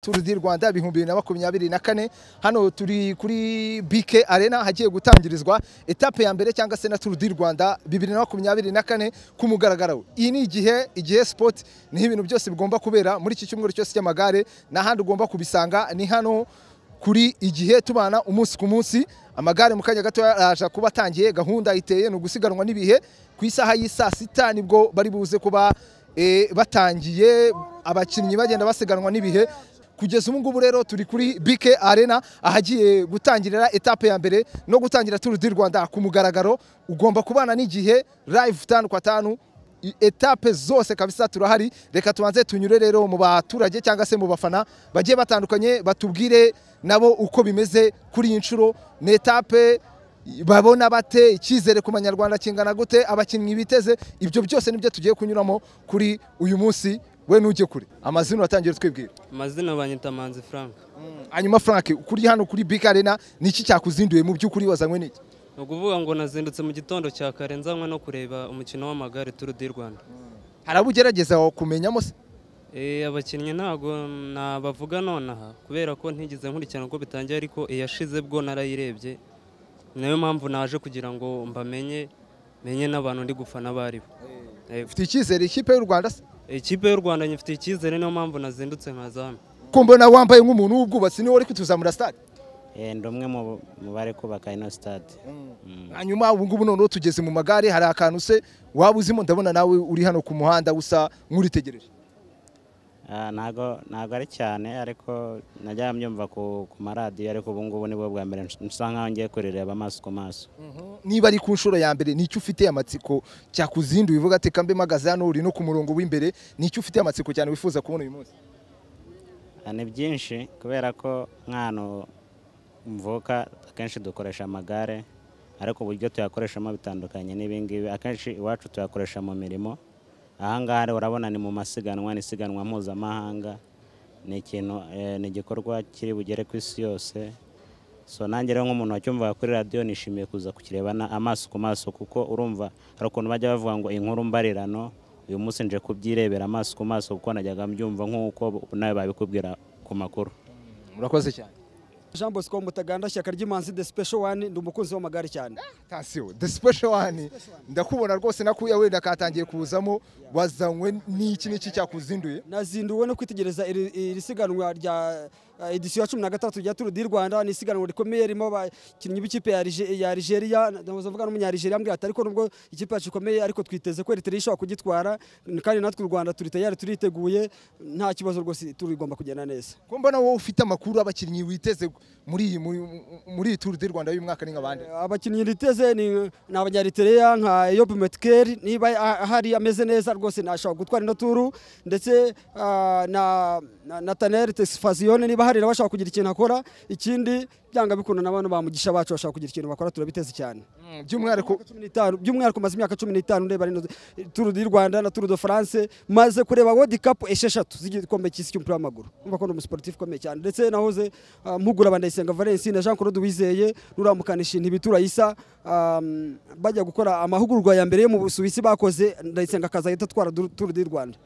turu di rwanda ibihumbi bibiri na makumyabiri na kane hano turi kuri bike arena hagiye gutangirizwa etape ya mbere cyangwa se na turu di rwanda bibiri na makumyabiri na kane ku mugaragaro iyi ni igihe igihe sipoti niho ibintu byose bigomba kubera muri iki cyumweru cyose cy'amagare n'ahandi ugomba kubisanga ni hano kuri igihe tubana umunsi ku munsi amagare mu kanya gato araje kuba atangiye gahunda iteye ni ugusiganwa n'ibihe ku isaha y'i saa sita nibwo bari buze kuba eh, batangiye abakinnyi bagenda basiganwa n'ibihe kugeza ubu ngubu rero turi kuri bike arena ahagiye gutangirira etape ya mbere no gutangira turu di rwanda ku mugaragaro ugomba kubana n'igihe live tanu kwa tanu i- etape zose kabisa turahari reka tubanze tunyure rero mu baturage cyangwa se mu bafana bagiye batandukanye batubwire nabo uko bimeze kuri iyi nshuro ni etape babona bate icyizere ku banyarwanda kingana gute abakinnyi biteze ibyo byose nibyo tugiye kunyuramo kuri uyu munsi we nujye kure amazina watangiye twibwira amazina banyita manzi frank hanyuma frank kuri hano kuri big arena ni iki cyakuzinduye mu by'ukuri wazanywe n'iki ni ukuvuga ngo nazindutse mu gitondo cya kare nzanywe no kureba umukino w'amagare turu di rwanda hari abo ugerageza kumenyamo se Eh, abakinnyi ntabwo nabavuga nonaha kubera ko ntigeze nkurikirana uko bitangiye ariko iyashize bwo narayirebye nayo mpamvu naje kugira ngo mbamenye menye n'abantu ndi gufana abo ari bo Eh, ufite icyizere ikipe y'u rwanda se ikipe y'u rwanda nyifitiye icyizere niyo mpamvu nazindutse nkaza hano ko mbona wambaye nk'umuntu w'ubwubatsi niwe wari kutuzamura stade Eh, ndi umwe mu- mu bari kubaka ino sitade hanyuma ubu ngubu noneho tugeze mu magare hari akantu se waba uzimo ndabona nawe uri hano ku muhanda usa nk'uritegereje Ah, ntago ntago ari cyane ariko najya mbyumva ku ku maradiyo ariko ubu ngubu nibwo bwa mbere ns- nsa nkaho ngiye kurireba amaso ku maso niba ari ku nshuro ya mbere nicyo ufite amatsiko cyakuzinduye uvuga ati kambe mpagaze hano uri no ku murongo w'imbere nicyo ufite amatsiko cyane wifuza kubona uyu munsi Ah, ni byinshi kubera ko nk'ahantu mvuka akenshi dukoresha amagare ariko uburyo tuyakoreshamo bitandukanye n'ibingibi akenshi iwacu tuyakoresha mu mirimo ahangaha rero urabona ni mu masiganwa ni isiganwa mpuzamahanga ni ikintu eh, ni igikorwa kiri bugere ku isi yose so nanjye rero nk'umuntu wacyumvaga kuri radiyo nishimiye kuza kukirebana amaso ku maso kuko urumva hari ukuntu bajya bavuga ngo inkuru mbarirano uyu munsi nje kubyirebera amaso ku maso kuko najyaga mbyumva nk'uko nawe babikubwira ku makuru murakoze cyane Jean Bosco Mutaganda shyaka ry'imanzi de special one ndi umukunzi w'amagare cyane atasiyo the special one ndakubona rwose nakuya wenda katangiye kuzamo wazanywe n'iki n'iki cyakuzinduye nazinduwe no kwitegereza iri iri siganwa rya eh, edisiyo ya cumi na gatatu rya Tour du Rwanda ni isiganwa rikomeye ririmo abakinnyi b'ikipe ya Rige- ya Algeria ndavuze mvuga n'umunyarigeria ambwira ati ariko nubwo ikipe yacu ikomeye ariko twiteze ko Eritrea ishobora kugitwara kandi natwe u Rwanda turi tayari turiteguye nta kibazo rwose turigomba kugenda neza ko mbona wowe ufite amakuru abakinnyi witeze muri iyi muri- muri iyi turu di rwanda y'uyu mwaka ni nk'abandi abakinnyi riteze ni ni abanyaritreya nka Eyob Metkeri niba a- ahari ameze neza rwose nashobora gutwara ino turu ndetse ah, na na- Nathaniel Tesfazione niba ahari nawe ashobora kugira ikintu akora ikindi byanga bikunda na bano bamugisha bacu bashobora kugira ikintu bakora turabiteze cyane Mm, by'umwihariko cumi n'itanu by'umwihariko maze imyaka cumi n'itanu ndeba rino turu di Rwanda na turu de France maze kureba World Cup esheshatu z'igikombe cy'isi cy'umupira w'amaguru umva ko ni umusiporutifu ukomeye cyane ndetse nahoze ah, mpugura Bandayisenga Valensine Jean Claude Wizeye n'uramukanishi ntibitura isa bajya gukora amahugurwa ya mbere yo mu Busuwisi bakoze Ndayisenga akaza ahita atwara du- turu di Rwanda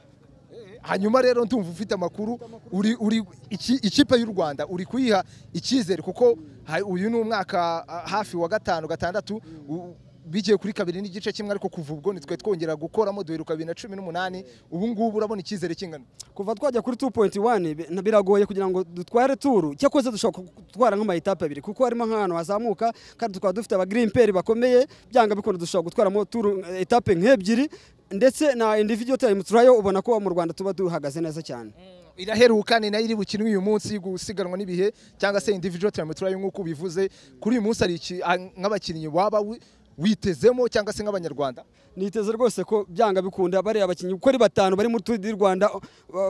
hanyuma rero ndumva ufite amakuru uri uri iki- ikipe y'u rwanda uri kuyiha icyizere kuko ha- uyu ni umwaka ah, hafi wa gatanu gatandatu u- bigiye kuri kabiri n'igice kimwe ariko kuva ubwo nitwe twongera gukoramo duheruka bibiri na cumi n'umunani ubu ngubu urabona icyizere kingana kuva twajya kuri 2.1 bi- na- biragoye kugira ngo dutware turu cyakoze dushobora ku- gutwara nk'amayitape abiri kuko harimo nk'ahantu hazamuka kandi tukaba dufite abagirini peri bakomeye byanga bikunda dushobora gutwaramo turu eh, etape nk'ebyiri ndetse na individual time turayo ubona ko mu Rwanda tuba duhagaze neza cyane iraheruka ni nayo iri bukinwe uyu munsi gusiganwa n'ibihe cyangwa se individual time trial nk'uko ubivuze kuri uyu munsi hari iki- ah, nk'abakinnyi waba wi- witezemo cyangwa se nk'abanyarwanda niteze rwose ko byanga bikunda bariya bakinnyi uko ari batanu bari muri Tour du Rwanda uh,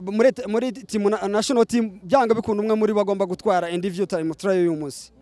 muri muri team na- national team byanga bikunda umwe muri bo agomba gutwara individual time trial y'uyu munsi